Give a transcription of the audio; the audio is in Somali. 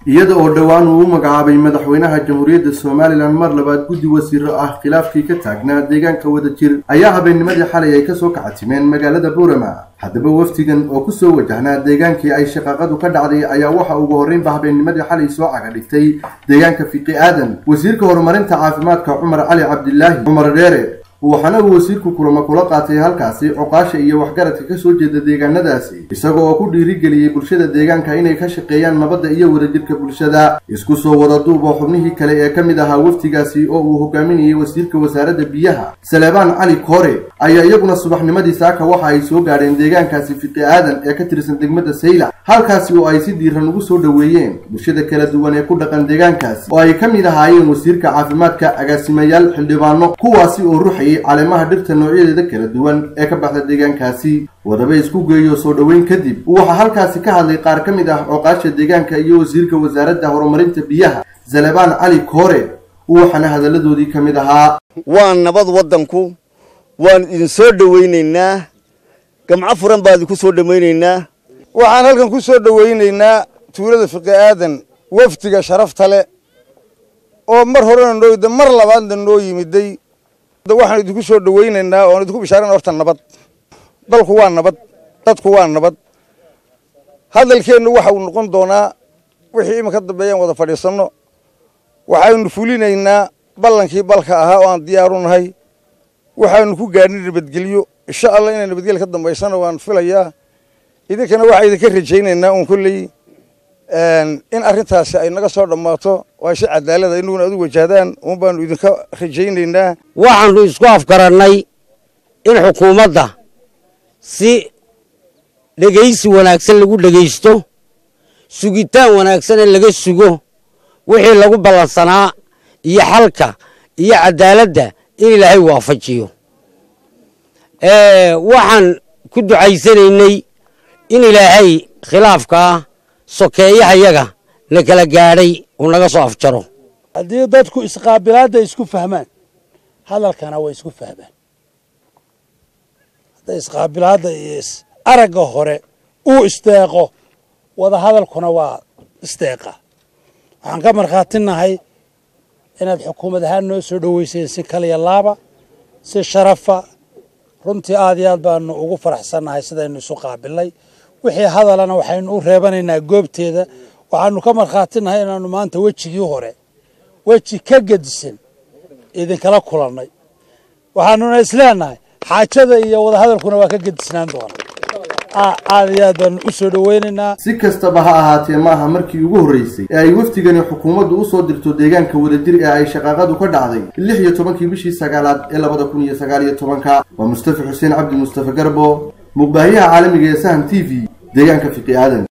iyada oo dhowaan uu u magacaabay madaxweynaha jamhuuriyadda somalilan mar labaad guddi wasiiro ah khilaafkii ka taagnaa deegaanka wadajir ayaa habeennimadii xalay ay kasoo kacatimeen magaalada buurama haddaba wafdigan oo kusoo wajahnaa deegaankii ay shaqaaqadu ka dhacday ayaa waxa ugu horreynba habeennimadii xalay soo caga dhigtay deegaanka fiqi aadan wasiirka horumarinta caafimaadka cumar cali cabdilaahi cumar dheere waxaana uu wasiirku kulamo kula qaatay halkaasi coqaasha iyo waxgaradka kasoo jeeda deegaanadaasi isaga oo ku dhiirigeliyey bulshada deegaanka inay ka shaqeeyaan nabadda iyo wadajirka bulshada isku soo wada duub oo xubnihii kale ee ka mid ahaa wafdigaasi oo uu hogaaminayay wasiirka wasaaradda biyaha saleebaan cali koore ayaa iyaguna subaxnimadii saaka waxa ay soo gaadheen deegaankaasi fiqi aadan ee ka tirsan degmada saylac halkaasi oo ay si diiran ugu soo dhoweeyeen bulshada kala duwan ee ku dhaqan deegaankaasi oo ay ka mid ahaayeen wasiirka caafimaadka agaasimayaal xildhibaano kuwaasi oo ruxayay caleemaha dhirta noocyadeeda kala duwan ee ka baxda deegaankaasi wadaba isku geeyo soo dhoweyn kadib waxaa halkaasi ka hadlay qaar ka mid ah cooqaasha deegaanka iyo wasiirka wasaaradda horumarinta biyaha zalebaan cali koore waxaana hadalladoodii ka mid ahaa waa nabad waddanku waan idin soo dhowaynaynaa gamco furan baan idinku soo dhowaynaynaa waxaan halkan ku soo dhowaynaynaa tuulada fiqi aadan wafdiga sharafta leh oo mar horena noo mar labaadna noo yimiday waxaan idinku soo dhowaynaynaa oon idinku bishaarana horta nabad dalku waa nabad dadku waa nabad hadalkeennu waxa uu noqon doonaa wixii iminka dambeeyaan wada fadhiisanno waxaynu fulinaynaa ballankii balka ahaa oo aan diyaaru nahay waxaanu ku gaadhin nabadgelyo insha allah inay nabadgelya ka dambaysana waan filayaa idinkana waxaa idinka rajaynaynaa uun kolley in arrintaasi ay naga soo dhammaato waa si cadaalada inuguna adu wajahdaan uun baanu idinka rajaynaynaa waxaanu isku afgarannay in xukuumadda si dhegaysi wanaagsan lagu dhegaysto sugitaan wanaagsanee laga sugo wixii lagu ballansanaa iyo xalka iyo caddaaladda in ilaahay waafajiyo waxaan ku ducaysanaynay in ilaahay khilaafkaa sokeeyahayaga la kala gaadhay uu naga soo afjaro haddii dadku isqaabilaadda isku fahmaan hadalkana way isku fahmaan hadday isqaabilaadda iyo aragga hore uu isteeqo wada hadalkuna waa isteeqa waxaan ka markhaatinahay inaad xukuumad ahaan noo soo dhoweyseen si kaliya laaba si sharafa runtii aad iyo aad baanu ugu faraxsannahay sidaynu isu qaabilnay wixii hadalana waxaynu u reebanaynaa goobteeda waxaanu ka markhaatinahay inaanu maanta wejigii hore weji ka gedisan idinkala kulannay waxaanuna isleenahay xaajada iyo wadahadalkuna waa ka gedisnaan doona aad iyo aad baanu u soo dhoweynaynaa si kastaba ha ahaatee ma aha markii ugu horreysay ee ay wafdigani xukuumaddu u soo dirto deegaanka wadajir ee ay shaqaaqadu ka dhacday lix iyo tobankii bishii sagaalaad ee labada kun iyo sagaal iyo tobanka waa mustafa xuseen cabdi mustafa garbo muqbaahiyaha caalamiga ee sahan t v deegaanka fiqi aadan